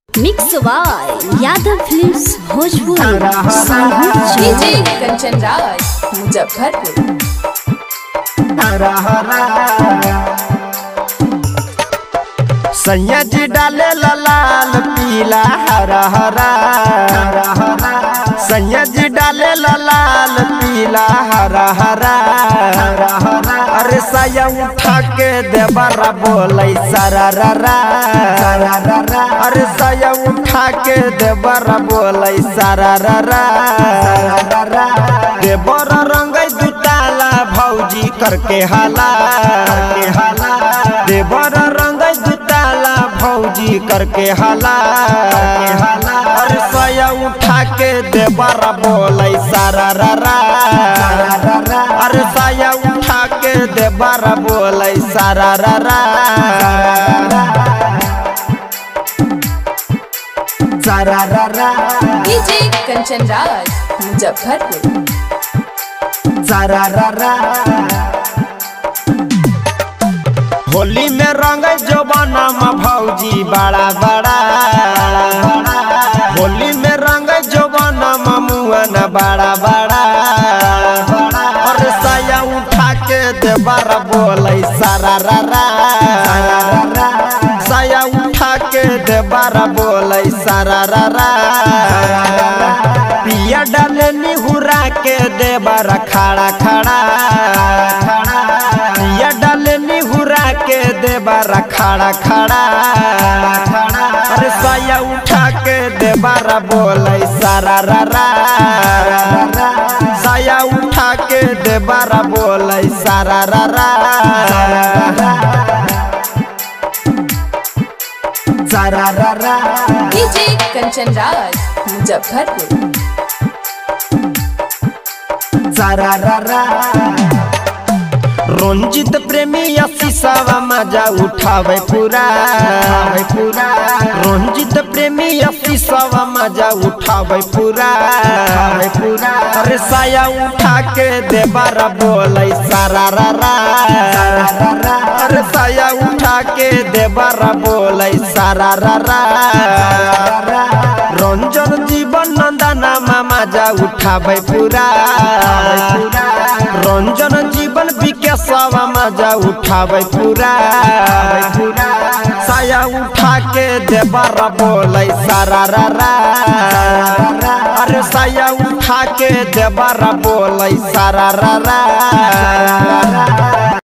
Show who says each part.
Speaker 1: mix by Yadav films Bhojpur
Speaker 2: DJ Kanchan Raj Muzaffarpur
Speaker 3: हरा हरा सैया जी डाले ला लाल पीला हरा हरा हरा हरा सैया जी डाले ला लाल पीला हरा हरा हरा हरा अरे सैया उठा के देवरा बोलै सारा रा रा सारा रा रा अरे सैया उठा के देवरा बोलै सारा रा रा सारा रा रा देवरा रंगै दुताला भौजी करके हाला करके हाला देवर रंग दुताला भौजी करके हाला करके हाला अरे सया उठा के देवर बोलै सारा रा रा सारा रा रा अरे सया उठा के देवर बोलै सारा रा रा सारा रा रा
Speaker 2: डीजे कंचन राज मुजफ्फरपुर
Speaker 3: सारा रा रा होली में रंग जवानम भौजी बड़ा बड़ा होली में रंग जवानम मुअन बड़ा बड़ा और सया उठा के देवर बोलै सारा रा रा सया उठा के देवर बोलै सारा रा रा पिया डाले निहुरा के देवर खड़ा खड़ा पिया डाले निहुरा के देवर खड़ा खड़ा अरे सया उठा के देवर बोलै सारा रा रा सया उठा के देवर बोलै सारा रा रा सारा रा रा
Speaker 2: डीजे कंचन राज मुजफ्फरपुर
Speaker 3: सारा रा रा रंजित प्रेमी शीशावा मजा उठावे पूरा पूरा रंजित प्रेमी शीशावा मजा उठावे पूरा पूरा अरे साया उठा के देवर बोलै सारा रा रा अरे साया उठा के देवर बोलै सारा रा रा रंजन जीवन नंदना मामा जा उठावे पूरा रंजन जीवन विकेशवा मजा उठावे पूरा साया उठा के देवर बोलै सारा रा रा अरे साया उठा के देवर बोलै सारा रा रा